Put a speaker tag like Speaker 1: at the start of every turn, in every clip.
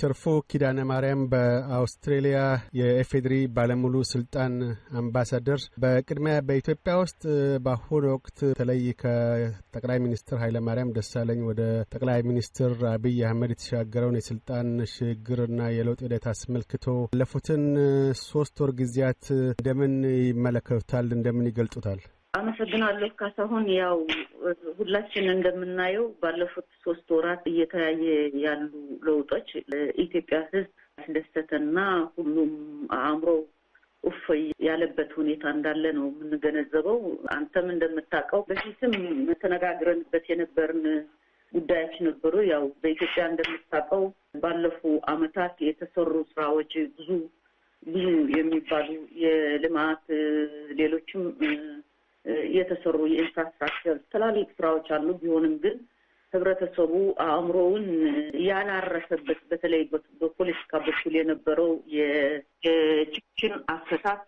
Speaker 1: ትርፉ ኪዳነ ማርያም በአውስትሬሊያ የኤፌድሪ ባለሙሉ ስልጣን አምባሳደር፣ በቅድሚያ በኢትዮጵያ ውስጥ በአሁኑ ወቅት በተለይ ከጠቅላይ ሚኒስትር ኃይለማርያም ደሳለኝ ወደ ጠቅላይ ሚኒስትር አብይ አህመድ የተሻገረውን የስልጣን ሽግግርና የለውጥ ሂደት አስመልክቶ ያለፉትን ሶስት ወር ጊዜያት እንደምን ይመለከቱታል? እንደምን ይገልጹታል?
Speaker 2: አመሰግናለሁ ካሳሁን። ያው ሁላችን እንደምናየው ባለፉት ሶስት ወራት እየተያየ ያሉ ለውጦች ለኢትዮጵያ ሕዝብ ያስደሰተና ሁሉም አእምሮ እፎይ ያለበት ሁኔታ እንዳለ ነው የምንገነዘበው። አንተም እንደምታውቀው በፊትም ተነጋግረንበት የነበርን ጉዳዮች ነበሩ። ያው በኢትዮጵያ እንደምታውቀው ባለፉ አመታት የተሰሩ ስራዎች ብዙ ብዙ የሚባሉ የልማት ሌሎችም የተሰሩ የኢንፍራስትራክቸር ትላልቅ ስራዎች አሉ። ቢሆንም ግን ህብረተሰቡ አእምሮውን ያላረሰበት በተለይ በፖለቲካ በኩል የነበረው የችግር አፈታት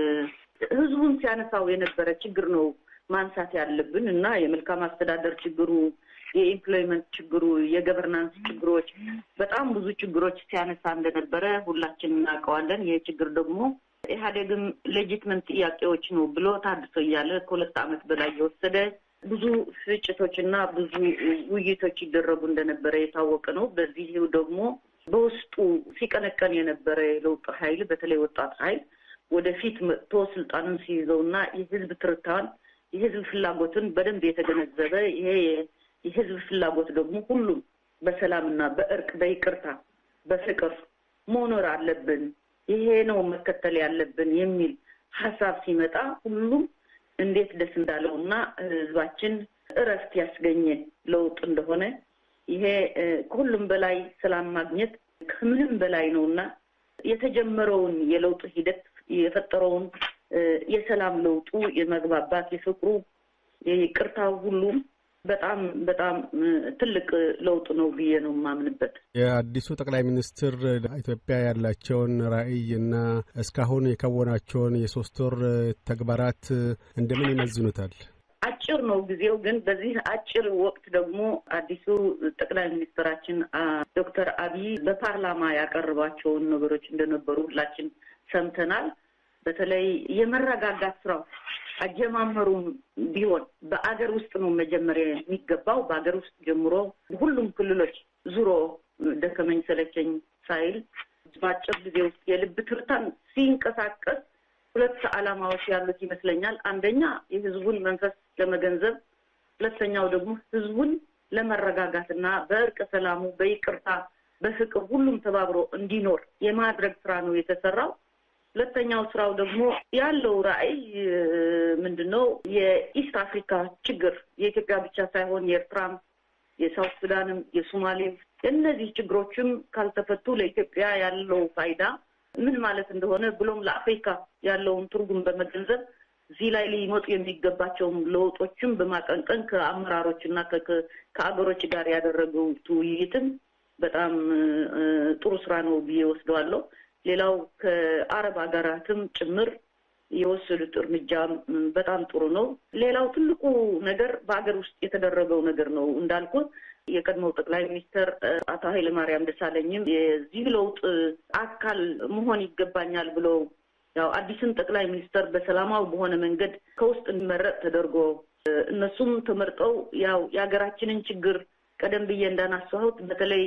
Speaker 2: ህዝቡን ሲያነሳው የነበረ ችግር ነው ማንሳት ያለብን እና የመልካም አስተዳደር ችግሩ፣ የኢምፕሎይመንት ችግሩ፣ የገቨርናንስ ችግሮች በጣም ብዙ ችግሮች ሲያነሳ እንደነበረ ሁላችን እናውቀዋለን። ይህ ችግር ደግሞ ኢህአዴግም ሌጂትመንት ጥያቄዎች ነው ብሎ ታድሶ እያለ ከሁለት ዓመት በላይ የወሰደ ብዙ ፍጭቶች እና ብዙ ውይይቶች ይደረጉ እንደነበረ የታወቀ ነው። በዚህ ደግሞ በውስጡ ሲቀነቀን የነበረ የለውጥ ኃይል በተለይ ወጣት ኃይል ወደፊት መጥቶ ስልጣንን ሲይዘው እና የህዝብ ትርታን የህዝብ ፍላጎትን በደንብ የተገነዘበ ይሄ የህዝብ ፍላጎት ደግሞ ሁሉም በሰላምና በእርቅ በይቅርታ በፍቅር መኖር አለብን ይሄ ነው መከተል ያለብን የሚል ሀሳብ ሲመጣ ሁሉም እንዴት ደስ እንዳለው እና ህዝባችን እረፍት ያስገኘ ለውጥ እንደሆነ ይሄ ከሁሉም በላይ ሰላም ማግኘት ከምንም በላይ ነው እና የተጀመረውን የለውጥ ሂደት የፈጠረውን የሰላም ለውጡ የመግባባት የፍቅሩ የይቅርታው ሁሉም በጣም በጣም ትልቅ ለውጥ ነው ብዬ ነው የማምንበት።
Speaker 1: የአዲሱ ጠቅላይ ሚኒስትር ኢትዮጵያ ያላቸውን ራዕይ እና እስካሁን የከወናቸውን የሶስት ወር ተግባራት እንደምን ይመዝኑታል?
Speaker 2: አጭር ነው ጊዜው፣ ግን በዚህ አጭር ወቅት ደግሞ አዲሱ ጠቅላይ ሚኒስትራችን ዶክተር አብይ በፓርላማ ያቀረባቸውን ነገሮች እንደነበሩ ሁላችን ሰምተናል። በተለይ የመረጋጋት ስራው አጀማመሩም ቢሆን በአገር ውስጥ ነው መጀመሪያ የሚገባው። በአገር ውስጥ ጀምሮ ሁሉም ክልሎች ዙሮ ደከመኝ ሰለቸኝ ሳይል በአጭር ጊዜ ውስጥ የልብ ትርታን ሲንቀሳቀስ ሁለት ዓላማዎች ያሉት ይመስለኛል። አንደኛ የህዝቡን መንፈስ ለመገንዘብ፣ ሁለተኛው ደግሞ ህዝቡን ለመረጋጋት እና በእርቅ ሰላሙ፣ በይቅርታ፣ በፍቅር ሁሉም ተባብሮ እንዲኖር የማድረግ ስራ ነው የተሰራው። ሁለተኛው ስራው ደግሞ ያለው ራዕይ ምንድን ነው? የኢስት አፍሪካ ችግር የኢትዮጵያ ብቻ ሳይሆን የኤርትራም፣ የሳውት ሱዳንም፣ የሶማሌም እነዚህ ችግሮችም ካልተፈቱ ለኢትዮጵያ ያለው ፋይዳ ምን ማለት እንደሆነ ብሎም ለአፍሪካ ያለውን ትርጉም በመገንዘብ እዚህ ላይ ሊመጡ የሚገባቸውን ለውጦችም በማቀንቀን ከአመራሮች እና ከአገሮች ጋር ያደረገው ውይይትም በጣም ጥሩ ስራ ነው ብዬ ወስደዋለሁ። ሌላው ከአረብ ሀገራትም ጭምር የወሰዱት እርምጃ በጣም ጥሩ ነው። ሌላው ትልቁ ነገር በሀገር ውስጥ የተደረገው ነገር ነው እንዳልኩት የቀድሞው ጠቅላይ ሚኒስትር አቶ ኃይለማርያም ደሳለኝም የዚህ ለውጥ አካል መሆን ይገባኛል ብለው ያው አዲስን ጠቅላይ ሚኒስትር በሰላማዊ በሆነ መንገድ ከውስጥ እንዲመረጥ ተደርጎ እነሱም ተመርጠው ያው የሀገራችንን ችግር ቀደም ብዬ እንዳናሳሁት በተለይ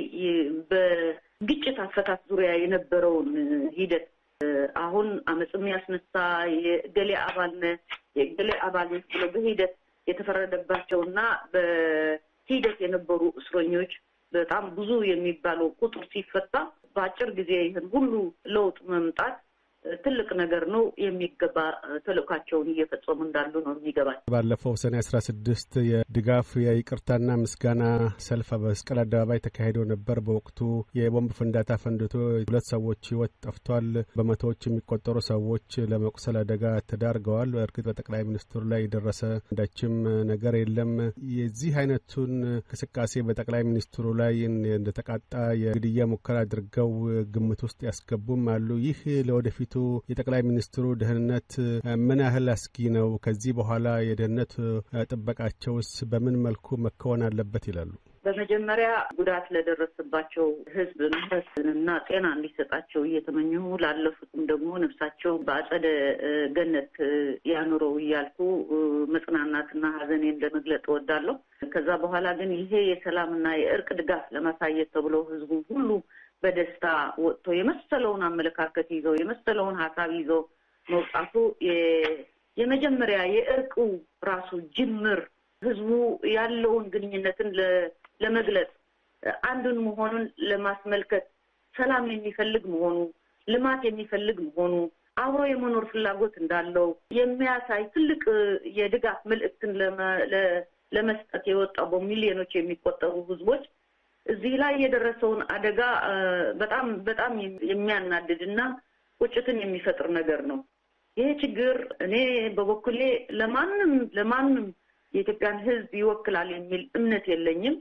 Speaker 2: በግጭት አፈታት ዙሪያ የነበረውን ሂደት አሁን አመፅም ያስነሳ የእገሌ አባል ነህ የእገሌ አባል ነህ ብሎ በሂደት የተፈረደባቸው እና በሂደት የነበሩ እስረኞች በጣም ብዙ የሚባለው ቁጥር ሲፈታ በአጭር ጊዜ ይህን ሁሉ ለውጥ መምጣት ትልቅ ነገር ነው። የሚገባ ተልእኳቸውን እየፈጸሙ እንዳሉ ነው የሚገባል።
Speaker 1: ባለፈው ሰኔ አስራ ስድስት የድጋፍ የይቅርታና ምስጋና ሰልፍ በመስቀል አደባባይ ተካሂዶ ነበር። በወቅቱ የቦምብ ፍንዳታ ፈንድቶ ሁለት ሰዎች ሕይወት ጠፍቷል። በመቶዎች የሚቆጠሩ ሰዎች ለመቁሰል አደጋ ተዳርገዋል። እርግጥ በጠቅላይ ሚኒስትሩ ላይ የደረሰ አንዳችም ነገር የለም። የዚህ አይነቱን እንቅስቃሴ በጠቅላይ ሚኒስትሩ ላይ እንደተቃጣ የግድያ ሙከራ አድርገው ግምት ውስጥ ያስገቡም አሉ። ይህ ለወደፊቱ የጠቅላይ ሚኒስትሩ ደህንነት ምን ያህል አስጊ ነው? ከዚህ በኋላ የደህንነት ጥበቃቸውስ በምን መልኩ መከወን አለበት ይላሉ?
Speaker 2: በመጀመሪያ ጉዳት ለደረሰባቸው ሕዝብ ምሕረትና ጤና እንዲሰጣቸው እየተመኘሁ ላለፉትም ደግሞ ነፍሳቸው በአጸደ ገነት ያኑረው እያልኩ መጽናናትና ሐዘኔን ለመግለጥ እወዳለሁ። ከዛ በኋላ ግን ይሄ የሰላምና የእርቅ ድጋፍ ለማሳየት ተብሎ ሕዝቡ ሁሉ በደስታ ወጥቶ የመሰለውን አመለካከት ይዘው የመሰለውን ሀሳብ ይዘው መውጣቱ የመጀመሪያ የእርቁ ራሱ ጅምር ህዝቡ ያለውን ግንኙነትን ለመግለጽ አንዱን መሆኑን ለማስመልከት ሰላም የሚፈልግ መሆኑ ልማት የሚፈልግ መሆኑ አብሮ የመኖር ፍላጎት እንዳለው የሚያሳይ ትልቅ የድጋፍ መልእክትን ለመስጠት የወጣው በሚሊዮኖች የሚቆጠሩ ህዝቦች እዚህ ላይ የደረሰውን አደጋ በጣም በጣም የሚያናድድ እና ቁጭትን የሚፈጥር ነገር ነው። ይሄ ችግር እኔ በበኩሌ ለማንም ለማንም የኢትዮጵያን ህዝብ ይወክላል የሚል እምነት የለኝም።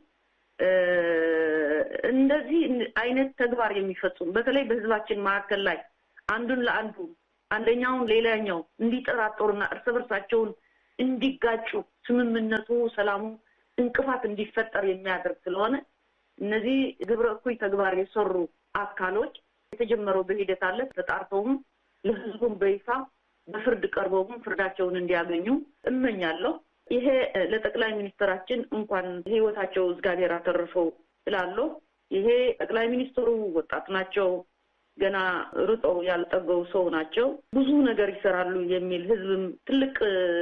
Speaker 2: እንደዚህ አይነት ተግባር የሚፈጽሙ በተለይ በህዝባችን መካከል ላይ አንዱን ለአንዱ አንደኛውን ሌላኛው እንዲጠራጠሩና እርስ በርሳቸውን እንዲጋጩ ስምምነቱ፣ ሰላሙ እንቅፋት እንዲፈጠር የሚያደርግ ስለሆነ እነዚህ ግብረ እኩይ ተግባር የሰሩ አካሎች የተጀመረው በሂደት አለ ተጣርተውም ለህዝቡም በይፋ በፍርድ ቀርበውም ፍርዳቸውን እንዲያገኙ እመኛለሁ። ይሄ ለጠቅላይ ሚኒስትራችን እንኳን ህይወታቸው እግዚአብሔር አተርፈው እላለሁ። ይሄ ጠቅላይ ሚኒስትሩ ወጣት ናቸው። ገና ርጠው ያልጠገቡ ሰው ናቸው። ብዙ ነገር ይሰራሉ የሚል ህዝብም ትልቅ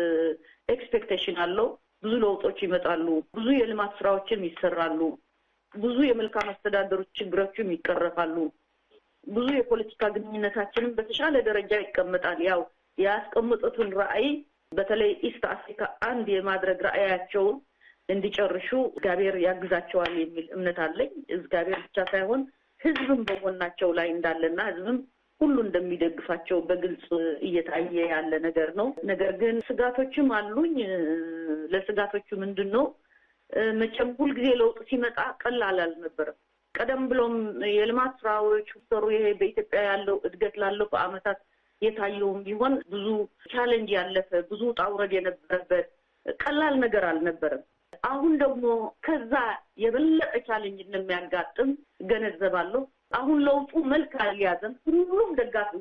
Speaker 2: ኤክስፔክቴሽን አለው። ብዙ ለውጦች ይመጣሉ። ብዙ የልማት ስራዎችም ይሰራሉ። ብዙ የመልካም አስተዳደሮች ችግሮችም ይቀረፋሉ። ብዙ የፖለቲካ ግንኙነታችንም በተሻለ ደረጃ ይቀመጣል። ያው ያስቀመጡትን ራዕይ በተለይ ኢስት አፍሪካ አንድ የማድረግ ራዕያቸውን እንዲጨርሹ እግዚአብሔር ያግዛቸዋል የሚል እምነት አለኝ። እግዚአብሔር ብቻ ሳይሆን ህዝብም በጎናቸው ላይ እንዳለና ህዝብም ሁሉ እንደሚደግፋቸው በግልጽ እየታየ ያለ ነገር ነው። ነገር ግን ስጋቶችም አሉኝ። ለስጋቶቹ ምንድን ነው? መቼም ሁልጊዜ ለውጥ ሲመጣ ቀላል አልነበረም። ቀደም ብሎም የልማት ስራዎች ሰሩ። ይሄ በኢትዮጵያ ያለው እድገት ላለፉ ዓመታት የታየውም ቢሆን ብዙ ቻሌንጅ ያለፈ ብዙ ውጣ ውረድ የነበረበት ቀላል ነገር አልነበረም። አሁን ደግሞ ከዛ የበለጠ ቻሌንጅ እንደሚያጋጥም እገነዘባለሁ። አሁን ለውጡ መልክ አልያዘም። ሁሉም ደጋፊ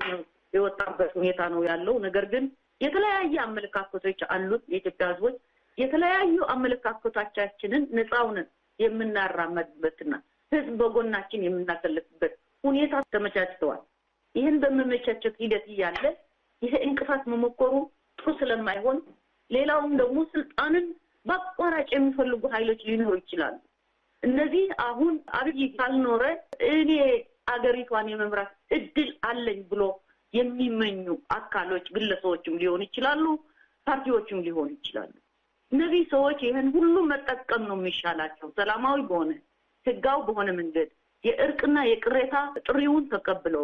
Speaker 2: የወጣበት ሁኔታ ነው ያለው። ነገር ግን የተለያየ አመለካከቶች አሉት። የኢትዮጵያ ህዝቦች የተለያዩ አመለካከቶቻችንን ነፃውንን የምናራመድበትና ህዝብ በጎናችን የምናሰልፍበት ሁኔታ ተመቻችተዋል። ይህን በመመቻቸት ሂደት እያለ ይሄ እንቅፋት መሞከሩ ጥሩ ስለማይሆን ሌላውም ደግሞ ስልጣንን በአቋራጭ የሚፈልጉ ኃይሎች ሊኖሩ ይችላሉ። እነዚህ አሁን አብይ ካልኖረ እኔ አገሪቷን የመምራት እድል አለኝ ብሎ የሚመኙ አካሎች ግለሰቦችም ሊሆኑ ይችላሉ፣ ፓርቲዎችም ሊሆኑ ይችላሉ። እነዚህ ሰዎች ይህን ሁሉ መጠቀም ነው የሚሻላቸው። ሰላማዊ በሆነ ህጋዊ በሆነ መንገድ የእርቅና የቅሬታ ጥሪውን ተቀብለው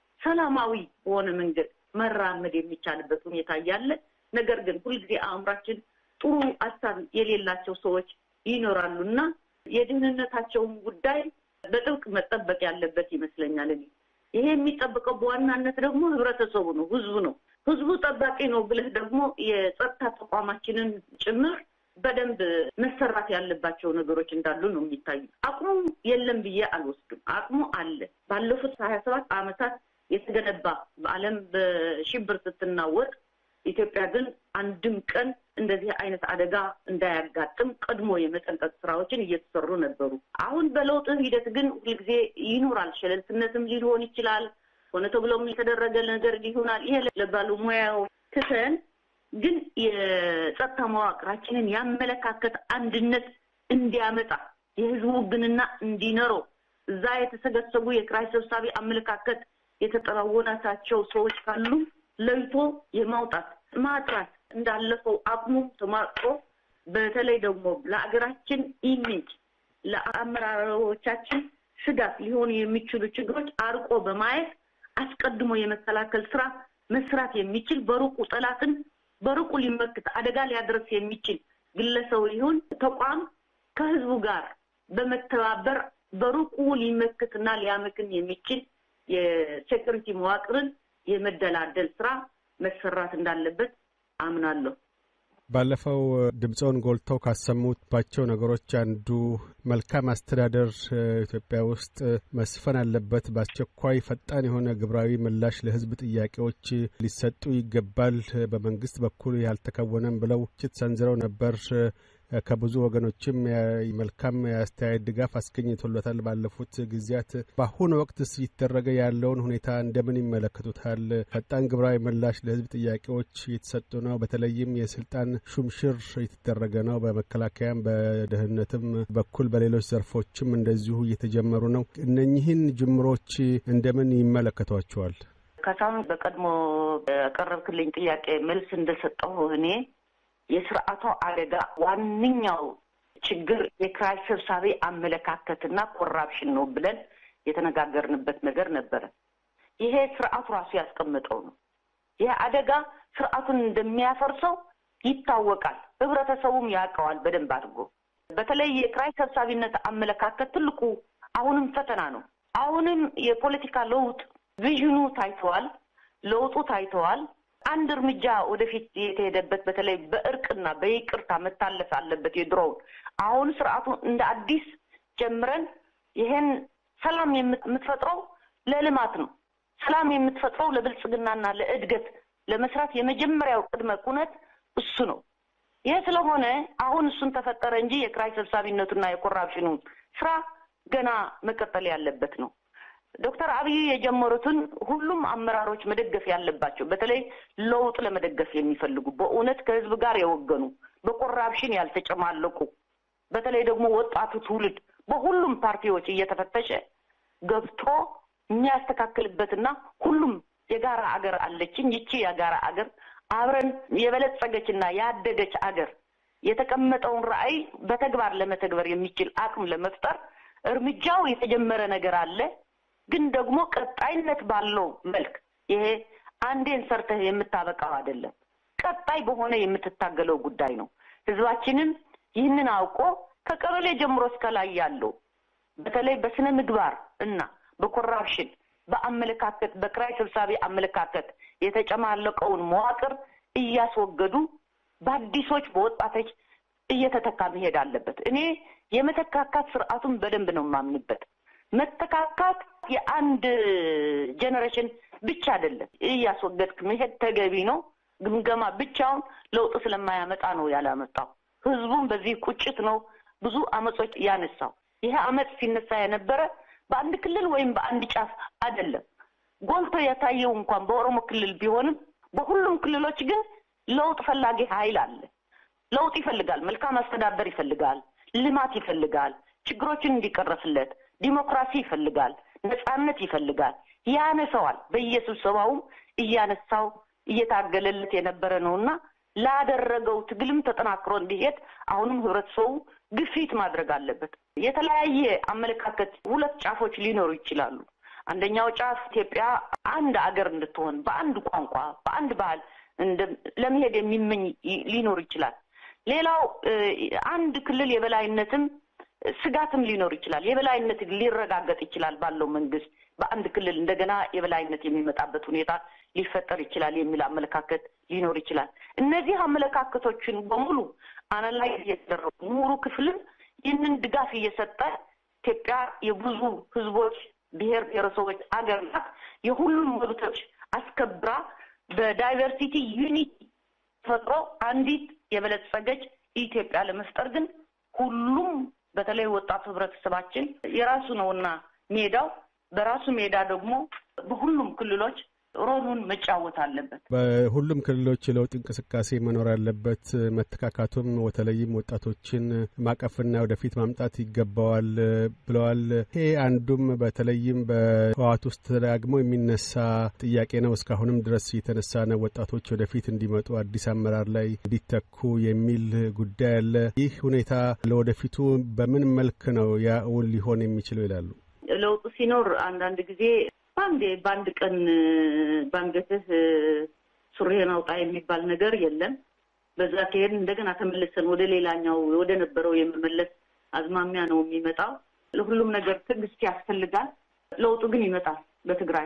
Speaker 2: ሰላማዊ በሆነ መንገድ መራመድ የሚቻልበት ሁኔታ እያለ ነገር ግን ሁልጊዜ አእምራችን ጥሩ ሀሳብ የሌላቸው ሰዎች ይኖራሉ እና የደህንነታቸውን ጉዳይ በጥብቅ መጠበቅ ያለበት ይመስለኛል። እኔ ይሄ የሚጠበቀው በዋናነት ደግሞ ህብረተሰቡ ነው፣ ህዝቡ ነው። ህዝቡ ጠባቂ ነው ብለህ ደግሞ የጸጥታ ተቋማችንን ጭምር በደንብ መሰራት ያለባቸው ነገሮች እንዳሉ ነው የሚታዩ። አቅሙ የለም ብዬ አልወስድም። አቅሙ አለ። ባለፉት ሀያ ሰባት ዓመታት የተገነባ በዓለም በሽብር ስትናወጥ ኢትዮጵያ ግን አንድም ቀን እንደዚህ አይነት አደጋ እንዳያጋጥም ቀድሞ የመጠንቀቅ ስራዎችን እየተሰሩ ነበሩ። አሁን በለውጥ ሂደት ግን ሁልጊዜ ይኖራል። ሸለልትነትም ሊሆን ይችላል። ሆነ ተብሎም የተደረገ ነገር ሊሆናል። ይሄ ለባለሙያው ትተን ግን የጸጥታ መዋቅራችንን ያመለካከት አንድነት እንዲያመጣ የህዝቡ ውግንና እንዲኖረው እዛ የተሰገሰቡ የኪራይ ሰብሳቢ አመለካከት የተጠራወናታቸው ሰዎች ካሉ ለይቶ የማውጣት ማጥራት እንዳለፈው አቅሙ ተሟጥሮ በተለይ ደግሞ ለአገራችን ኢሜጅ ለአመራሮቻችን ስጋት ሊሆኑ የሚችሉ ችግሮች አርቆ በማየት አስቀድሞ የመከላከል ስራ መስራት የሚችል በሩቁ ጠላትን በሩቁ ሊመክት አደጋ ሊያደርስ የሚችል ግለሰብ ይሁን ተቋም ከህዝቡ ጋር በመተባበር በሩቁ ሊመክትና ሊያመክን የሚችል የሴኩሪቲ መዋቅርን የመደላደል ስራ መሰራት እንዳለበት አምናለሁ።
Speaker 1: ባለፈው ድምፀውን ጎልተው ካሰሙባቸው ነገሮች አንዱ መልካም አስተዳደር ኢትዮጵያ ውስጥ መስፈን አለበት፣ በአስቸኳይ ፈጣን የሆነ ግብራዊ ምላሽ ለሕዝብ ጥያቄዎች ሊሰጡ ይገባል፣ በመንግስት በኩል ያልተከወነም ብለው ትችት ሰንዝረው ነበር። ከብዙ ወገኖችም መልካም የአስተያየት ድጋፍ አስገኝቶለታል ባለፉት ጊዜያት። በአሁኑ ወቅት ሲደረገ ያለውን ሁኔታ እንደምን ይመለከቱታል? ፈጣን ግብራዊ ምላሽ ለህዝብ ጥያቄዎች እየተሰጡ ነው። በተለይም የስልጣን ሹምሽር እየተደረገ ነው። በመከላከያም በደህንነትም በኩል በሌሎች ዘርፎችም እንደዚሁ እየተጀመሩ ነው። እነኚህን ጅምሮች እንደምን ይመለከቷቸዋል?
Speaker 2: ከሳሁን በቀድሞ ያቀረብክልኝ ጥያቄ መልስ እንደሰጠሁ እኔ የስርዓቱ አደጋ ዋነኛው ችግር የኪራይ ሰብሳቢ አመለካከትና ኮራፕሽን ነው ብለን የተነጋገርንበት ነገር ነበረ። ይሄ ስርዓቱ ራሱ ያስቀመጠው ነው። ይህ አደጋ ስርዓቱን እንደሚያፈርሰው ይታወቃል። ህብረተሰቡም ያውቀዋል በደንብ አድርጎ። በተለይ የኪራይ ሰብሳቢነት አመለካከት ትልቁ አሁንም ፈተና ነው። አሁንም የፖለቲካ ለውጥ ቪዥኑ ታይተዋል፣ ለውጡ ታይተዋል። አንድ እርምጃ ወደፊት የተሄደበት በተለይ በእርቅና በይቅርታ መታለፍ አለበት የድሮውን። አሁን ስርዓቱ እንደ አዲስ ጀምረን ይሄን ሰላም የምትፈጥረው ለልማት ነው። ሰላም የምትፈጥረው ለብልጽግናና ለእድገት ለመስራት የመጀመሪያው ቅድመ ኩነት እሱ ነው። ይህ ስለሆነ አሁን እሱን ተፈጠረ እንጂ የኪራይ ሰብሳቢነቱና የኮራፕሽኑ ስራ ገና መቀጠል ያለበት ነው። ዶክተር አብይ የጀመሩትን ሁሉም አመራሮች መደገፍ ያለባቸው በተለይ ለውጥ ለመደገፍ የሚፈልጉ በእውነት ከህዝብ ጋር የወገኑ በኮራፕሽን ያልተጨማለቁ በተለይ ደግሞ ወጣቱ ትውልድ በሁሉም ፓርቲዎች እየተፈተሸ ገብቶ የሚያስተካክልበትና ሁሉም የጋራ አገር አለችኝ ይቺ የጋራ አገር አብረን የበለጸገችና ያደገች አገር የተቀመጠውን ራዕይ በተግባር ለመተግበር የሚችል አቅም ለመፍጠር እርምጃው የተጀመረ ነገር አለ። ግን ደግሞ ቀጣይነት ባለው መልክ ይሄ አንዴን ሰርተህ የምታበቃው አይደለም። ቀጣይ በሆነ የምትታገለው ጉዳይ ነው። ህዝባችንም ይህንን አውቆ ከቀበሌ ጀምሮ እስከ ላይ ያለው በተለይ በስነ ምግባር እና በኮራፕሽን በአመለካከት በኪራይ ሰብሳቢ አመለካከት የተጨማለቀውን መዋቅር እያስወገዱ በአዲሶች በወጣቶች እየተተካ መሄድ አለበት። እኔ የመተካካት ስርዓቱን በደንብ ነው የማምንበት። መተካካት የአንድ ጀኔሬሽን ብቻ አይደለም። እያስወገድክ መሄድ ተገቢ ነው። ግምገማ ብቻውን ለውጥ ስለማያመጣ ነው ያላመጣው። ህዝቡም በዚህ ቁጭት ነው ብዙ አመጾች ያነሳው። ይሄ አመፅ ሲነሳ የነበረ በአንድ ክልል ወይም በአንድ ጫፍ አይደለም። ጎልቶ የታየው እንኳን በኦሮሞ ክልል ቢሆንም በሁሉም ክልሎች ግን ለውጥ ፈላጊ ኃይል አለ። ለውጥ ይፈልጋል፣ መልካም አስተዳደር ይፈልጋል፣ ልማት ይፈልጋል፣ ችግሮችን እንዲቀረፍለት ዲሞክራሲ ይፈልጋል፣ ነጻነት ይፈልጋል። ያነሰዋል። በየስብሰባውም እያነሳው እየታገለለት የነበረ ነው እና ላደረገው ትግልም ተጠናክሮ እንዲሄድ አሁንም ህብረተሰቡ ግፊት ማድረግ አለበት። የተለያየ አመለካከት ሁለት ጫፎች ሊኖሩ ይችላሉ። አንደኛው ጫፍ ኢትዮጵያ አንድ አገር እንድትሆን በአንድ ቋንቋ፣ በአንድ ባህል ለመሄድ የሚመኝ ሊኖር ይችላል። ሌላው አንድ ክልል የበላይነትም ስጋትም ሊኖር ይችላል። የበላይነት ሊረጋገጥ ይችላል ባለው መንግስት በአንድ ክልል እንደገና የበላይነት የሚመጣበት ሁኔታ ሊፈጠር ይችላል የሚል አመለካከት ሊኖር ይችላል። እነዚህ አመለካከቶችን በሙሉ አናላይዝ እየተደረጉ ምሁሩ ክፍልም ይህንን ድጋፍ እየሰጠ ኢትዮጵያ የብዙ ህዝቦች ብሔር ብሔረሰቦች አገር ናት። የሁሉም መብቶች አስከብራ በዳይቨርሲቲ ዩኒቲ ተፈጥሮ አንዲት የበለጸገች ኢትዮጵያ ለመፍጠር ግን ሁሉም በተለይ ወጣቱ ህብረተሰባችን የራሱ ነውና ሜዳው በራሱ ሜዳ ደግሞ በሁሉም ክልሎች ሮሉን መጫወት አለበት።
Speaker 1: በሁሉም ክልሎች የለውጥ እንቅስቃሴ መኖር አለበት። መተካካቱም በተለይም ወጣቶችን ማቀፍና ወደፊት ማምጣት ይገባዋል ብለዋል። ይሄ አንዱም በተለይም በህወሓት ውስጥ ተደጋግሞ የሚነሳ ጥያቄ ነው። እስካሁንም ድረስ የተነሳ ነው። ወጣቶች ወደፊት እንዲመጡ አዲስ አመራር ላይ እንዲተኩ የሚል ጉዳይ አለ። ይህ ሁኔታ ለወደፊቱ በምን መልክ ነው ያ እውን ሊሆን የሚችለው ይላሉ?
Speaker 2: ለውጡ ሲኖር አንዳንድ ጊዜ አንዴ በአንድ ቀን ባንገትህ ሱሪህን አውጣ የሚባል ነገር የለም። በዛ ከሄድን እንደገና ተመልሰን ወደ ሌላኛው ወደ ነበረው የመመለስ አዝማሚያ ነው የሚመጣው። ለሁሉም ነገር ትዕግስት ያስፈልጋል። ለውጡ ግን ይመጣል። በትግራይ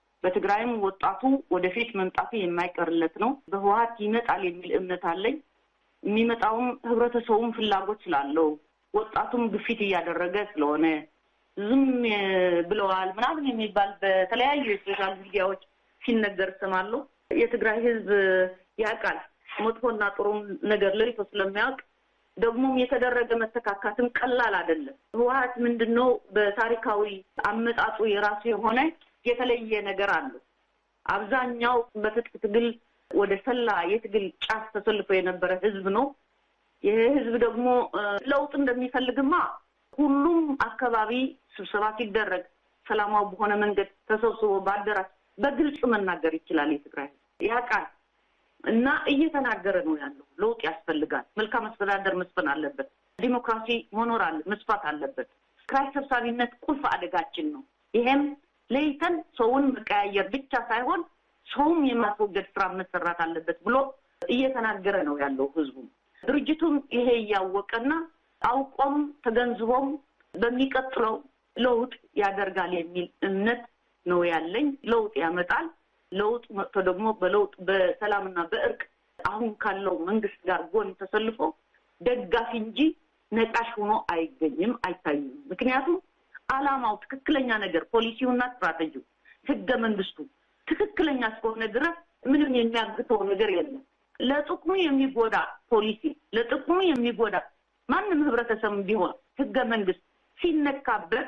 Speaker 2: በትግራይም ወጣቱ ወደፊት መምጣቱ የማይቀርለት ነው። በህወሓት ይመጣል የሚል እምነት አለኝ። የሚመጣውም ህብረተሰቡም ፍላጎት ስላለው ወጣቱም ግፊት እያደረገ ስለሆነ ዝም ብለዋል ምናምን የሚባል በተለያዩ የሶሻል ሚዲያዎች ሲነገር እሰማለሁ። የትግራይ ህዝብ ያውቃል መጥፎና ጥሩም ነገር ለይቶ ስለሚያውቅ ደግሞም የተደረገ መተካካትም ቀላል አይደለም። ህወሀት ምንድን ነው በታሪካዊ አመጣጡ የራሱ የሆነ የተለየ ነገር አለው። አብዛኛው በትጥቅ ትግል ወደ ሰላ የትግል ጫፍ ተሰልፎ የነበረ ህዝብ ነው። ይህ ህዝብ ደግሞ ለውጥ እንደሚፈልግማ ሁሉም አካባቢ ስብሰባ ሲደረግ ሰላማዊ በሆነ መንገድ ተሰብስቦ በአዳራሽ በግልጽ መናገር ይችላል። የትግራይ ህዝብ ያውቃል እና እየተናገረ ነው ያለው። ለውጥ ያስፈልጋል። መልካም አስተዳደር መስፈን አለበት። ዲሞክራሲ መኖር አለ መስፋት አለበት። ክራይ ሰብሳቢነት ቁልፍ አደጋችን ነው። ይሄም ለይተን ሰውን መቀያየር ብቻ ሳይሆን ሰውም የማስወገድ ስራ መሰራት አለበት ብሎ እየተናገረ ነው ያለው ህዝቡ። ድርጅቱም ይሄ እያወቀና አውቆም ተገንዝቦም በሚቀጥለው ለውጥ ያደርጋል የሚል እምነት ነው ያለኝ። ለውጥ ያመጣል። ለውጥ መጥቶ ደግሞ በለውጥ በሰላምና በእርቅ አሁን ካለው መንግስት ጋር ጎን ተሰልፎ ደጋፊ እንጂ ነቃሽ ሆኖ አይገኝም፣ አይታይም። ምክንያቱም አላማው ትክክለኛ ነገር ፖሊሲውና ስትራቴጂው ህገ መንግስቱ ትክክለኛ እስከሆነ ድረስ ምንም የሚያግተው ነገር የለም። ለጥቅሙ የሚጎዳ ፖሊሲ ለጥቅሙ የሚጎዳ ማንም ህብረተሰብ ቢሆን ህገ መንግስት ሲነካበት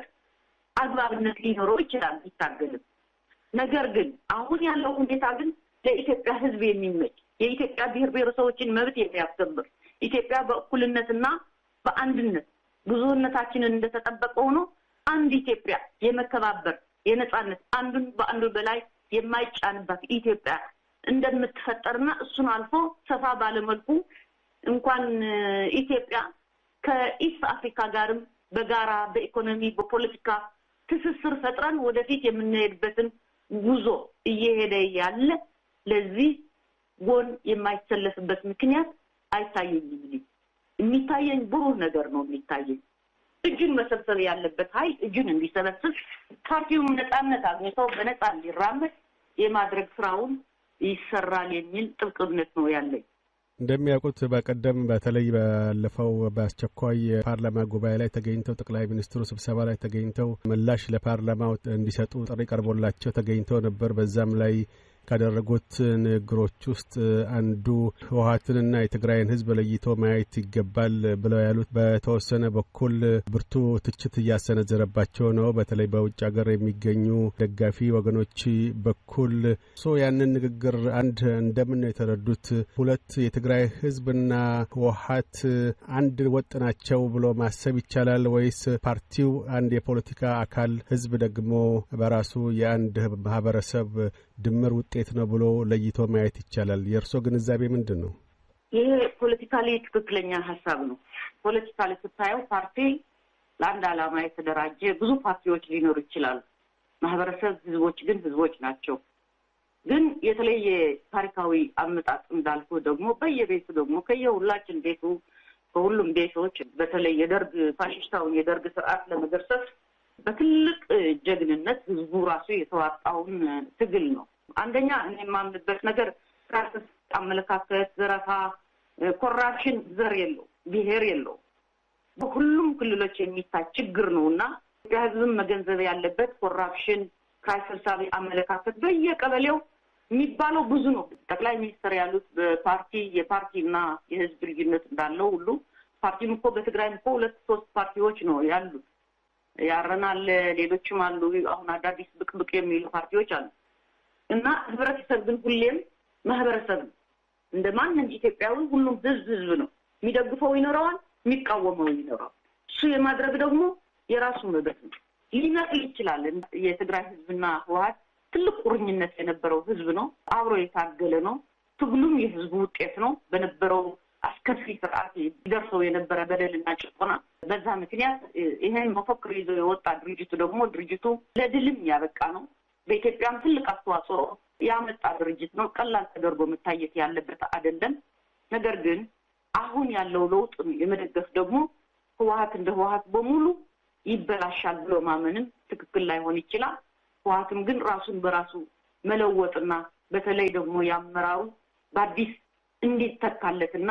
Speaker 2: አግባብነት ሊኖረው ይችላል ቢታገልም። ነገር ግን አሁን ያለው ሁኔታ ግን ለኢትዮጵያ ህዝብ የሚመች የኢትዮጵያ ብሔር ብሔረሰቦችን መብት የሚያስከብር ኢትዮጵያ በእኩልነትና በአንድነት ብዙነታችንን እንደተጠበቀ ሆኖ አንድ ኢትዮጵያ የመከባበር የነጻነት አንዱን በአንዱ በላይ የማይጫንባት ኢትዮጵያ እንደምትፈጠርና እሱን አልፎ ሰፋ ባለመልኩ እንኳን ኢትዮጵያ ከኢስት አፍሪካ ጋርም በጋራ በኢኮኖሚ በፖለቲካ ትስስር ፈጥረን ወደፊት የምንሄድበትን ጉዞ እየሄደ ያለ ለዚህ ጎን የማይሰለፍበት ምክንያት አይታየኝም። የሚታየኝ ብሩህ ነገር ነው የሚታየኝ። እጁን መሰብሰብ ያለበት ኃይል እጁን እንዲሰበስብ ፓርቲውም ነጻነት አግኝተው በነጻ እንዲራመድ የማድረግ ስራውን ይሰራል የሚል ጥብቅ እምነት ነው ያለኝ።
Speaker 1: እንደሚያውቁት በቀደም በተለይ ባለፈው በአስቸኳይ የፓርላማ ጉባኤ ላይ ተገኝተው ጠቅላይ ሚኒስትሩ ስብሰባ ላይ ተገኝተው ምላሽ ለፓርላማው እንዲሰጡ ጥሪ ቀርቦላቸው ተገኝተው ነበር። በዛም ላይ ካደረጉት ንግግሮች ውስጥ አንዱ ህወሀትንና የትግራይን ህዝብ ለይቶ ማየት ይገባል ብለው ያሉት በተወሰነ በኩል ብርቱ ትችት እያሰነዘረባቸው ነው። በተለይ በውጭ ሀገር የሚገኙ ደጋፊ ወገኖች በኩል ሶ ያንን ንግግር አንድ እንደምን ነው የተረዱት? ሁለት የትግራይ ህዝብና ህወሀት አንድ ወጥ ናቸው ብሎ ማሰብ ይቻላል ወይስ ፓርቲው አንድ የፖለቲካ አካል፣ ህዝብ ደግሞ በራሱ የአንድ ማህበረሰብ ድምር ውጤት ነው ብሎ ለይቶ ማየት ይቻላል? የእርስዎ ግንዛቤ ምንድን ነው?
Speaker 2: ይሄ ፖለቲካሊ ትክክለኛ ሀሳብ ነው። ፖለቲካሊ ስታየው ፓርቲ ለአንድ ዓላማ የተደራጀ ብዙ ፓርቲዎች ሊኖሩ ይችላሉ። ማህበረሰብ፣ ህዝቦች ግን ህዝቦች ናቸው። ግን የተለየ ታሪካዊ አመጣጥ እንዳልኩ ደግሞ በየቤቱ ደግሞ ከየሁላችን ቤቱ ከሁሉም ቤቶች በተለይ የደርግ ፋሽስታውን የደርግ ስርዓት ለመገርሰስ በትልቅ ጀግንነት ህዝቡ ራሱ የተዋጣውን ትግል ነው። አንደኛ እኔ የማምንበት ነገር ራስ አመለካከት፣ ዘረፋ፣ ኮራፕሽን ዘር የለው ብሔር የለው በሁሉም ክልሎች የሚታይ ችግር ነው እና ኢትዮጵያ ህዝብም መገንዘብ ያለበት ኮራፕሽን፣ ክራይ ሰብሳቢ አመለካከት በየቀበሌው የሚባለው ብዙ ነው። ጠቅላይ ሚኒስትር ያሉት በፓርቲ የፓርቲ እና የህዝብ ልዩነት እንዳለው ሁሉ ፓርቲም እኮ በትግራይም እኮ ሁለት ሶስት ፓርቲዎች ነው ያሉት ያረናል ሌሎችም አሉ። አሁን አዳዲስ ብቅ ብቅ የሚሉ ፓርቲዎች አሉ እና ህብረተሰብ ግን ሁሌም ማህበረሰብ ነው። እንደ ማንም ኢትዮጵያዊ ሁሉም ህዝብ ህዝብ ነው። የሚደግፈው ይኖረዋል፣ የሚቃወመው ይኖረዋል። እሱ የማድረግ ደግሞ የራሱ መብት ነው። ሊመስል ይችላል። የትግራይ ህዝብና ህወሀት ትልቅ ቁርኝነት የነበረው ህዝብ ነው። አብሮ የታገለ ነው። ትግሉም የህዝቡ ውጤት ነው። በነበረው አስከፊ ስርዓት ደርሰው የነበረ በደልና ጭቆና በዛ ምክንያት ይሄን መፈክር ይዞ የወጣ ድርጅቱ ደግሞ ድርጅቱ ለድልም ያበቃ ነው። በኢትዮጵያም ትልቅ አስተዋጽኦ ያመጣ ድርጅት ነው። ቀላል ተደርጎ መታየት ያለበት አይደለም። ነገር ግን አሁን ያለው ለውጥ የመደገፍ ደግሞ ህወሀት እንደ ህወሀት በሙሉ ይበላሻል ብሎ ማመንም ትክክል ላይሆን ይችላል። ህወሀትም ግን ራሱን በራሱ መለወጥና በተለይ ደግሞ የአመራሩ በአዲስ እንዲተካለትና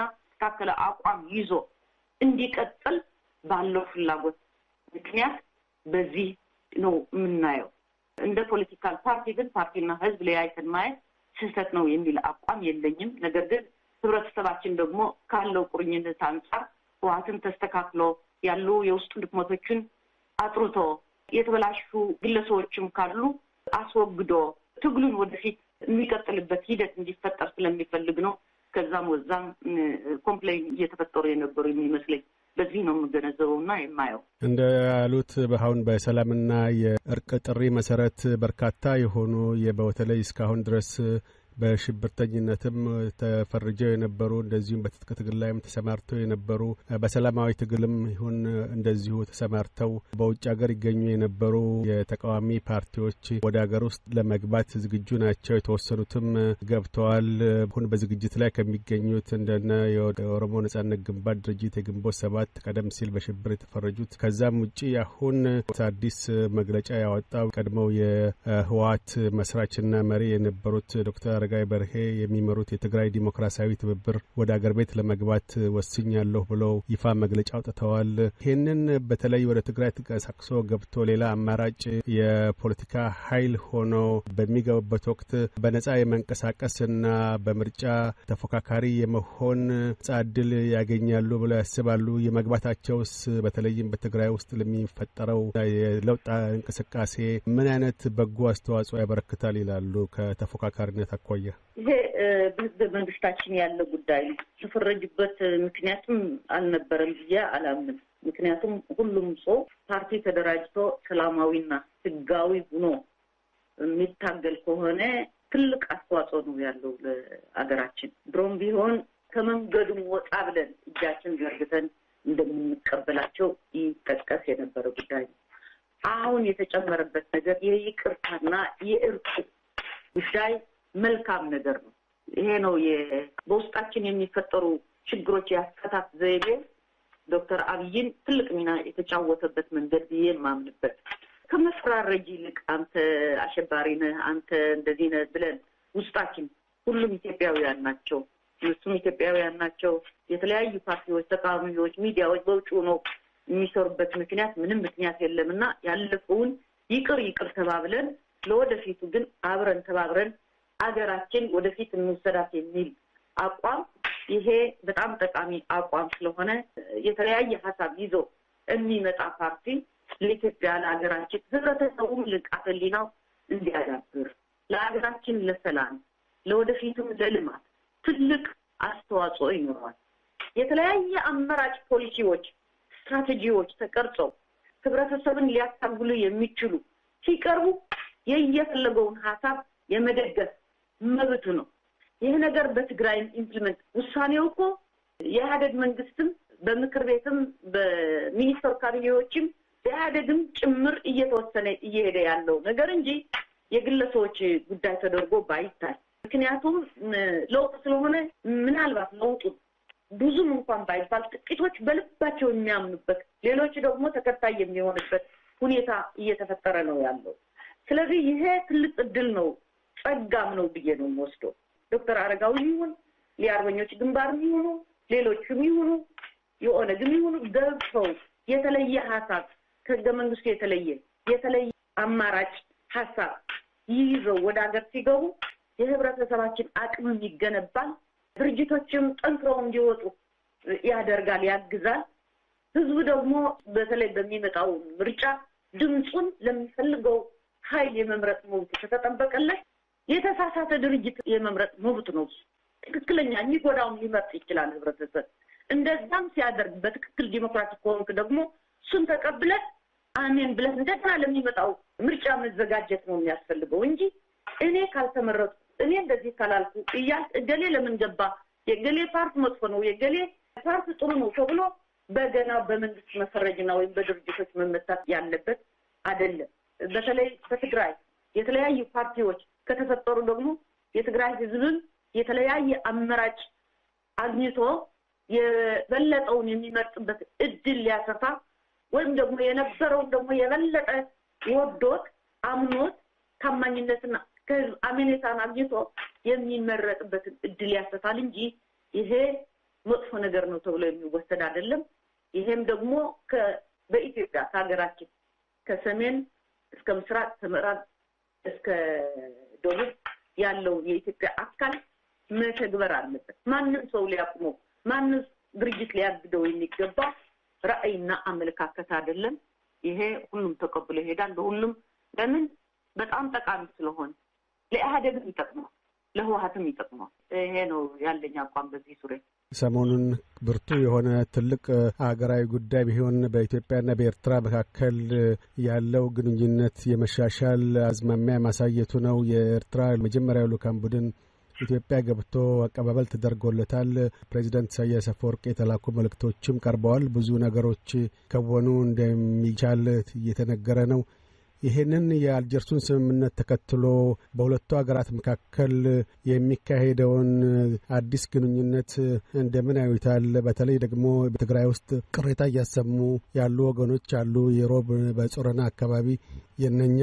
Speaker 2: የተስተካከለ አቋም ይዞ እንዲቀጥል ባለው ፍላጎት ምክንያት በዚህ ነው የምናየው። እንደ ፖለቲካል ፓርቲ ግን ፓርቲና ህዝብ ለያይተን ማየት ስህተት ነው የሚል አቋም የለኝም። ነገር ግን ህብረተሰባችን ደግሞ ካለው ቁርኝነት አንጻር ህወሓትን ተስተካክሎ ያሉ የውስጥ ድክመቶችን አጥርቶ የተበላሹ ግለሰቦችም ካሉ አስወግዶ ትግሉን ወደፊት የሚቀጥልበት ሂደት እንዲፈጠር ስለሚፈልግ ነው። ከዛም ወዛም ኮምፕሌን እየተፈጠሩ የነበሩ የሚመስለኝ በዚህ ነው የምገነዘበው እና የማየው።
Speaker 1: እንደ ያሉት አሁን በሰላምና የእርቅ ጥሪ መሰረት በርካታ የሆኑ በተለይ እስካሁን ድረስ በሽብርተኝነትም ተፈርጀው የነበሩ እንደዚሁም በትጥቅ ትግል ላይም ተሰማርተው የነበሩ በሰላማዊ ትግልም ይሁን እንደዚሁ ተሰማርተው በውጭ ሀገር ይገኙ የነበሩ የተቃዋሚ ፓርቲዎች ወደ ሀገር ውስጥ ለመግባት ዝግጁ ናቸው። የተወሰኑትም ገብተዋል። አሁን በዝግጅት ላይ ከሚገኙት እንደነ የኦሮሞ ነጻነት ግንባር ድርጅት የግንቦት ሰባት ቀደም ሲል በሽብር የተፈረጁት ከዛም ውጭ አሁን አዲስ መግለጫ ያወጣው ቀድሞው የህወሓት መስራችና መሪ የነበሩት ዶክተር አረጋዊ በርሄ የሚመሩት የትግራይ ዲሞክራሲያዊ ትብብር ወደ አገር ቤት ለመግባት ወስኛለሁ ብለው ይፋ መግለጫ አውጥተዋል። ይህንን በተለይ ወደ ትግራይ ተንቀሳቅሶ ገብቶ ሌላ አማራጭ የፖለቲካ ኃይል ሆኖ በሚገቡበት ወቅት በነጻ የመንቀሳቀስና በምርጫ ተፎካካሪ የመሆን ነጻ እድል ያገኛሉ ብለው ያስባሉ? የመግባታቸውስ በተለይም በትግራይ ውስጥ ለሚፈጠረው የለውጥ እንቅስቃሴ ምን አይነት በጎ አስተዋጽኦ ያበረክታል ይላሉ ከተፎካካሪነት አኳያ?
Speaker 2: ይሄ በህገ መንግስታችን ያለ ጉዳይ ነው። የተፈረጁበት ምክንያቱም አልነበረም ብዬ አላምንም። ምክንያቱም ሁሉም ሰው ፓርቲ ተደራጅቶ ሰላማዊና ህጋዊ ሆኖ የሚታገል ከሆነ ትልቅ አስተዋጽኦ ነው ያለው ለአገራችን። ድሮም ቢሆን ከመንገዱም ወጣ ብለን እጃችን ዘርግተን እንደምንቀበላቸው ይጠቀስ የነበረ ጉዳይ ነው። አሁን የተጨመረበት ነገር የይቅርታና የእርቅ ጉዳይ መልካም ነገር ነው። ይሄ ነው በውስጣችን የሚፈጠሩ ችግሮች የአፈታት ዘይቤ ዶክተር አብይን ትልቅ ሚና የተጫወተበት መንገድ ብዬ የማምንበት ከመፈራረጅ ይልቅ አንተ አሸባሪ ነህ፣ አንተ እንደዚህ ነህ ብለን ውስጣችን ሁሉም ኢትዮጵያውያን ናቸው፣ እነሱም ኢትዮጵያውያን ናቸው። የተለያዩ ፓርቲዎች፣ ተቃዋሚዎች፣ ሚዲያዎች በውጭ ነው የሚሰሩበት ምክንያት ምንም ምክንያት የለም እና ያለፈውን ይቅር ይቅር ተባብለን ለወደፊቱ ግን አብረን ተባብረን አገራችን ወደፊት እንውሰዳት የሚል አቋም ይሄ በጣም ጠቃሚ አቋም ስለሆነ የተለያየ ሀሳብ ይዞ የሚመጣ ፓርቲ ለኢትዮጵያ ለሀገራችን ህብረተሰቡም ንቃተ ህሊናው እንዲያዳብር ለሀገራችን ለሰላም ለወደፊቱም ለልማት ትልቅ አስተዋጽኦ ይኖረዋል። የተለያየ አማራጭ ፖሊሲዎች፣ ስትራቴጂዎች ተቀርጸው ህብረተሰብን ሊያታግሉ የሚችሉ ሲቀርቡ የየፈለገውን ሀሳብ የመደገፍ መብቱ ነው። ይህ ነገር በትግራይም ኢምፕሊመንት ውሳኔው እኮ የኢህአደግ መንግስትም በምክር ቤትም በሚኒስትር ካቢኔዎችም በኢህአደግም ጭምር እየተወሰነ እየሄደ ያለው ነገር እንጂ የግለሰቦች ጉዳይ ተደርጎ ባይታይ፣ ምክንያቱም ለውጥ ስለሆነ ምናልባት ለውጡ ብዙም እንኳን ባይባል ጥቂቶች በልባቸው የሚያምኑበት፣ ሌሎች ደግሞ ተከታይ የሚሆንበት ሁኔታ እየተፈጠረ ነው ያለው። ስለዚህ ይሄ ትልቅ እድል ነው፣ ጸጋም ነው ብዬ ነው የምወስደው። ዶክተር አረጋዊ ይሁን የአርበኞች ግንባርም ይሁኑ ሌሎችም ይሁኑ የኦነግም ይሁኑ ገብተው የተለየ ሀሳብ ከህገ መንግስቱ የተለየ የተለየ አማራጭ ሀሳብ ይይዘው ወደ ሀገር ሲገቡ የህብረተሰባችን አቅምም ይገነባል። ድርጅቶችም ጠንክረው እንዲወጡ ያደርጋል፣ ያግዛል። ህዝቡ ደግሞ በተለይ በሚመጣው ምርጫ ድምፁን ለሚፈልገው ኃይል የመምረጥ መብቱ ከተጠበቀለት የተሳሳተ ድርጅት የመምረጥ መብት ነው። ትክክለኛ የሚጎዳውን ሊመርጥ ይችላል ህብረተሰብ። እንደዛም ሲያደርግ በትክክል ዲሞክራቲክ ከሆንክ ደግሞ እሱን ተቀብለን አሜን ብለን እንደገና ለሚመጣው ምርጫ መዘጋጀት ነው የሚያስፈልገው እንጂ እኔ ካልተመረጡ እኔ እንደዚህ ካላልኩ እያል እገሌ ለምን ገባ፣ የገሌ ፓርት መጥፎ ነው፣ የገሌ ፓርት ጥሩ ነው ተብሎ በገና በመንግስት መፈረጅና ወይም በድርጅቶች መመታት ያለበት አይደለም። በተለይ በትግራይ የተለያዩ ፓርቲዎች ከተፈጠሩ ደግሞ የትግራይ ህዝብም የተለያየ አማራጭ አግኝቶ የበለጠውን የሚመርጥበት እድል ሊያሰፋ ወይም ደግሞ የነበረውን ደግሞ የበለጠ ወዶት አምኖት ታማኝነትና ከህዝብ አሜኔታን አግኝቶ የሚመረጥበትን እድል ያሰፋል እንጂ ይሄ መጥፎ ነገር ነው ተብሎ የሚወሰድ አይደለም። ይሄም ደግሞ በኢትዮጵያ ከሀገራችን ከሰሜን እስከ ምስራቅ ከምዕራብ እስከ ደቡብ ያለው የኢትዮጵያ አካል መተግበር አለበት። ማንም ሰው ሊያቁመው፣ ማንም ድርጅት ሊያግደው የሚገባ ራዕይና አመለካከት አይደለም። ይሄ ሁሉም ተቀብሎ ይሄዳል። ለሁሉም ለምን በጣም ጠቃሚ ስለሆነ ለኢህአዴግም ይጠቅመዋል፣ ለህወሀትም ይጠቅመዋል። ይሄ ነው ያለኝ አቋም በዚህ ዙሪያ።
Speaker 1: ሰሞኑን ብርቱ የሆነ ትልቅ ሀገራዊ ጉዳይ ቢሆን በኢትዮጵያና በኤርትራ መካከል ያለው ግንኙነት የመሻሻል አዝማሚያ ማሳየቱ ነው። የኤርትራ መጀመሪያው ልኡካን ቡድን ኢትዮጵያ ገብቶ አቀባበል ተደርጎለታል። ፕሬዚዳንት ኢሳያስ አፈወርቅ የተላኩ መልእክቶችም ቀርበዋል። ብዙ ነገሮች ከወኑ እንደሚቻል እየተነገረ ነው። ይህንን የአልጀርሱን ስምምነት ተከትሎ በሁለቱ ሀገራት መካከል የሚካሄደውን አዲስ ግንኙነት እንደምን ያዩታል? በተለይ ደግሞ በትግራይ ውስጥ ቅሬታ እያሰሙ ያሉ ወገኖች አሉ። የሮብ በጾረና አካባቢ የነኛ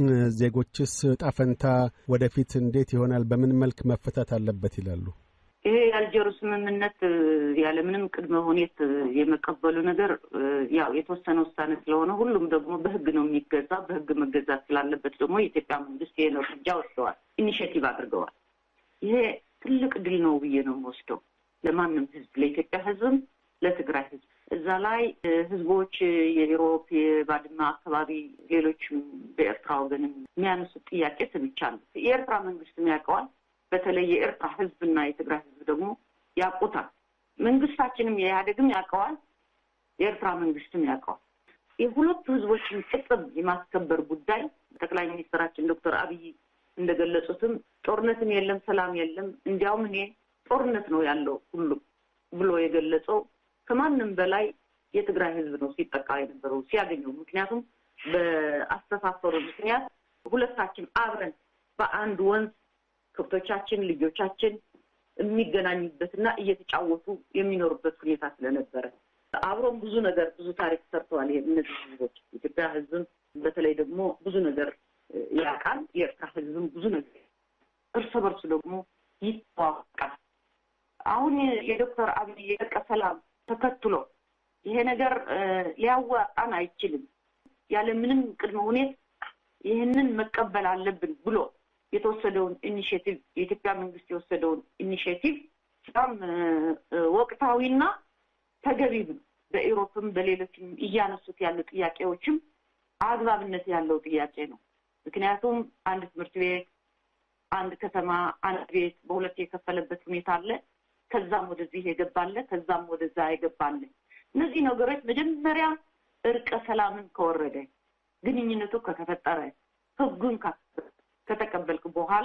Speaker 1: ዜጎችስ ጣፈንታ ወደፊት እንዴት ይሆናል? በምን መልክ መፈታት አለበት ይላሉ?
Speaker 2: ይሄ የአልጀሩ ስምምነት ያለምንም ቅድመ ሁኔት የመቀበሉ ነገር ያው የተወሰነ ውሳኔ ስለሆነ ሁሉም ደግሞ በሕግ ነው የሚገዛ። በሕግ መገዛት ስላለበት ደግሞ የኢትዮጵያ መንግስት ይሄን እርምጃ ወስደዋል፣ ኢኒሽቲቭ አድርገዋል። ይሄ ትልቅ ድል ነው ብዬ ነው የምወስደው ለማንም ሕዝብ፣ ለኢትዮጵያ ሕዝብም ለትግራይ ሕዝብ። እዛ ላይ ሕዝቦች የኢሮፕ የባድመ አካባቢ ሌሎችም በኤርትራ ወገንም የሚያነሱት ጥያቄ ሰምቻለሁ። የኤርትራ መንግስትም ያውቀዋል። በተለይ የኤርትራ ህዝብና የትግራይ ህዝብ ደግሞ ያውቁታል። መንግስታችንም የኢህአዴግም ያውቀዋል፣ የኤርትራ መንግስትም ያውቀዋል። የሁለቱ ህዝቦችን ጥቅም የማስከበር ጉዳይ ጠቅላይ ሚኒስትራችን ዶክተር አብይ እንደገለጹትም ጦርነትም የለም፣ ሰላም የለም፣ እንዲያውም እኔ ጦርነት ነው ያለው ሁሉም ብሎ የገለጸው ከማንም በላይ የትግራይ ህዝብ ነው ሲጠቃ የነበረው ሲያገኘው። ምክንያቱም በአስተሳሰሩ ምክንያት ሁለታችን አብረን በአንድ ወንዝ ከብቶቻችን ልጆቻችን የሚገናኙበትና እየተጫወቱ የሚኖሩበት ሁኔታ ስለነበረ አብሮም ብዙ ነገር ብዙ ታሪክ ሰርተዋል። ይሄ እነዚህ ህዝቦች የኢትዮጵያ ህዝብም በተለይ ደግሞ ብዙ ነገር ያውቃል። የኤርትራ ህዝብም ብዙ ነገር እርስ በርሱ ደግሞ ይተዋወቃል። አሁን የዶክተር አብይ የእርቀ ሰላም ተከትሎ ይሄ ነገር ሊያዋጣን አይችልም፣ ያለ ምንም ቅድመ ሁኔታ ይህንን መቀበል አለብን ብሎ የተወሰደውን ኢኒሽቲቭ የኢትዮጵያ መንግስት የወሰደውን ኢኒሽቲቭ በጣም ወቅታዊና ተገቢም ነው። በኢሮፕም በሌሎችም እያነሱት ያሉ ጥያቄዎችም አግባብነት ያለው ጥያቄ ነው። ምክንያቱም አንድ ትምህርት ቤት፣ አንድ ከተማ፣ አንድ ቤት በሁለት የከፈለበት ሁኔታ አለ። ከዛም ወደዚህ የገባለ፣ ከዛም ወደዛ የገባለ። እነዚህ ነገሮች መጀመሪያ እርቀ ሰላምን ከወረደ ግንኙነቱ ከተፈጠረ ህጉን ከተቀበልክ በኋላ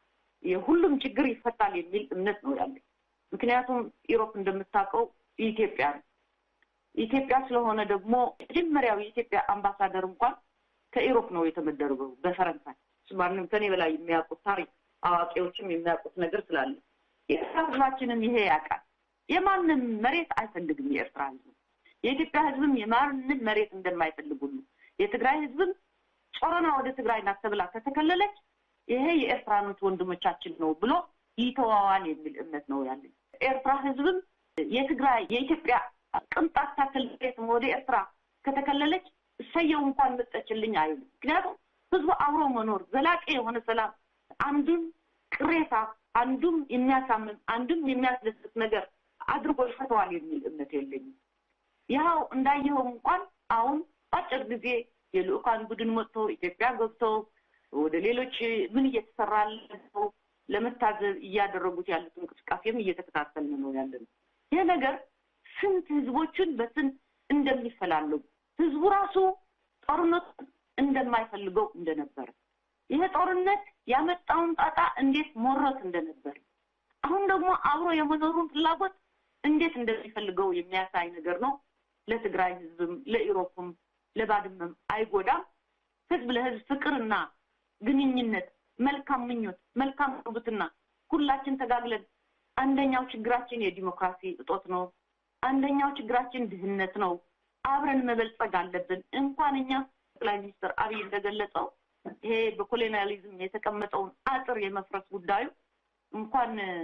Speaker 2: የሁሉም ችግር ይፈታል የሚል እምነት ነው ያለኝ። ምክንያቱም ኢሮፕ እንደምታውቀው ኢትዮጵያ ነው። ኢትዮጵያ ስለሆነ ደግሞ መጀመሪያው የኢትዮጵያ አምባሳደር እንኳን ከኢሮፕ ነው የተመደረገው በፈረንሳይ። ማንም ከኔ በላይ የሚያውቁት ታሪክ አዋቂዎችም የሚያውቁት ነገር ስላለ የኤርትራ ህዝባችንም ይሄ ያውቃል። የማንም መሬት አይፈልግም የኤርትራ ህዝብ። የኢትዮጵያ ህዝብም የማንም መሬት እንደማይፈልግ ሁሉ የትግራይ ህዝብም ጾረና ወደ ትግራይ ናት ተብላ ከተከለለች ይሄ የኤርትራኖች ወንድሞቻችን ነው ብሎ ይተዋዋል የሚል እምነት ነው ያለኝ። ኤርትራ ህዝብም የትግራይ የኢትዮጵያ ቅንጣት ታክል መሬትም ወደ ኤርትራ ከተከለለች እሰየው እንኳን መጠችልኝ አይልም። ምክንያቱም ህዝቡ አብሮ መኖር ዘላቂ የሆነ ሰላም አንዱን ቅሬታ አንዱም የሚያሳምም አንዱም የሚያስደስት ነገር አድርጎ ይፈተዋል የሚል እምነት የለኝም። ያው እንዳየኸው እንኳን አሁን አጭር ጊዜ የልኡካን ቡድን መጥቶ ኢትዮጵያ ገብቶ ወደ ሌሎች ምን እየተሰራ ያለው ለመታዘብ እያደረጉት ያሉት እንቅስቃሴም እየተከታተልን ነው ያለን። ይህ ነገር ስንት ህዝቦችን በስንት እንደሚፈላለጉ ህዝቡ ራሱ ጦርነቱ እንደማይፈልገው እንደነበረ ይሄ ጦርነት ያመጣውን ጣጣ እንዴት ሞረት እንደነበር አሁን ደግሞ አብሮ የመኖሩን ፍላጎት እንዴት እንደሚፈልገው የሚያሳይ ነገር ነው። ለትግራይ ህዝብም ለኢሮፕም ለባድመም አይጎዳም። ህዝብ ለህዝብ ፍቅርና ግንኙነት፣ መልካም ምኞት፣ መልካም ጉርብትና ሁላችን ተጋግለን አንደኛው ችግራችን የዲሞክራሲ እጦት ነው። አንደኛው ችግራችን ድህነት ነው። አብረን መበልጸግ አለብን። እንኳን እኛ ጠቅላይ ሚኒስትር አብይ እንደገለጸው ይሄ በኮሎኒያሊዝም የተቀመጠውን አጥር የመፍረስ ጉዳዩ እንኳን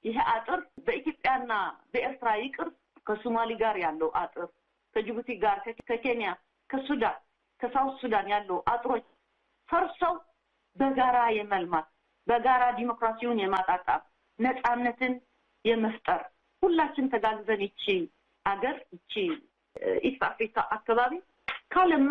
Speaker 2: ይሄ አጥር በኢትዮጵያና በኤርትራ ይቅር ከሶማሌ ጋር ያለው አጥር ከጅቡቲ ጋር ከኬንያ ከሱዳን ከሳውት ሱዳን ያለው አጥሮች ፈርሰው በጋራ የመልማት በጋራ ዲሞክራሲውን የማጣጣም ነፃነትን የመፍጠር ሁላችን ተጋግዘን ይቺ አገር ይቺ ኢስት አፍሪካ አካባቢ ካለማ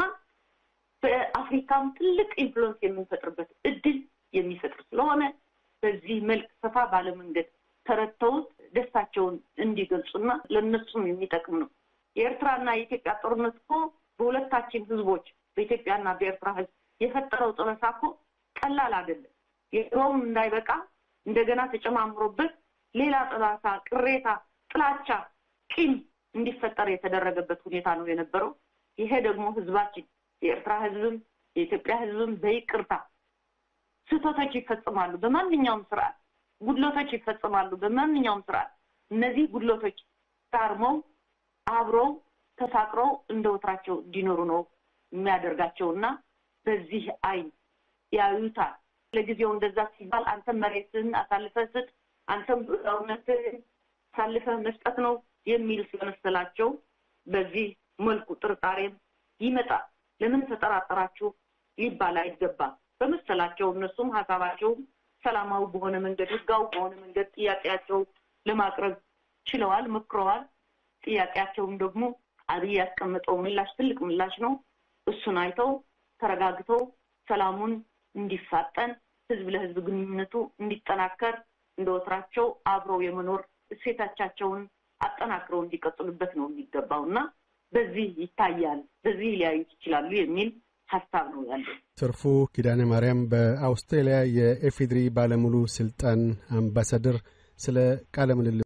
Speaker 2: በአፍሪካም ትልቅ ኢንፍሉዌንስ የምንፈጥርበት እድል የሚፈጥር ስለሆነ በዚህ መልክ ሰፋ ባለ መንገድ ተረድተውት ደስታቸውን እንዲገልጹና ለእነሱም የሚጠቅም ነው። የኤርትራና የኢትዮጵያ ጦርነት እኮ በሁለታችን ህዝቦች በኢትዮጵያና በኤርትራ ህዝብ የፈጠረው ጠበሳ እኮ ቀላል አይደለም። የድሮውም እንዳይበቃ እንደገና ተጨማምሮበት ሌላ ጠባሳ፣ ቅሬታ፣ ጥላቻ፣ ቂም እንዲፈጠር የተደረገበት ሁኔታ ነው የነበረው። ይሄ ደግሞ ህዝባችን የኤርትራ ህዝብም የኢትዮጵያ ህዝብም በይቅርታ ስህተቶች ይፈጽማሉ። በማንኛውም ስርዓት ጉድለቶች ይፈጽማሉ። በማንኛውም ስርዓት እነዚህ ጉድለቶች ታርመው አብረው ተፋቅረው እንደ ወትራቸው እንዲኖሩ ነው የሚያደርጋቸው እና በዚህ አይን ያዩታል። ለጊዜው እንደዛ ሲባል አንተም መሬትን አሳልፈህ ስጥ፣ አንተም እውነትህን አሳልፈህ መስጠት ነው የሚል ስለመሰላቸው በዚህ መልኩ ጥርጣሬም ይመጣል። ለምን ተጠራጠራችሁ ሊባል አይገባም። በመሰላቸው እነሱም ሀሳባቸው ሰላማዊ በሆነ መንገድ ህጋዊ በሆነ መንገድ ጥያቄያቸው ለማቅረብ ችለዋል፣ መክረዋል። ጥያቄያቸውም ደግሞ አብይ ያስቀመጠው ምላሽ ትልቅ ምላሽ ነው። እሱን አይተው ተረጋግተው ሰላሙን እንዲፋጠን ህዝብ ለህዝብ ግንኙነቱ እንዲጠናከር እንደ ወትራቸው አብረው የመኖር እሴቶቻቸውን አጠናክረው እንዲቀጥሉበት ነው የሚገባው እና በዚህ ይታያል፣ በዚህ ሊያዩት ይችላሉ የሚል ሀሳብ ነው ያለው።
Speaker 1: ትርፉ ኪዳነ ማርያም በአውስትራሊያ የኤፌድሪ ባለሙሉ ስልጣን አምባሳደር፣ ስለ ቃለ ምልልስ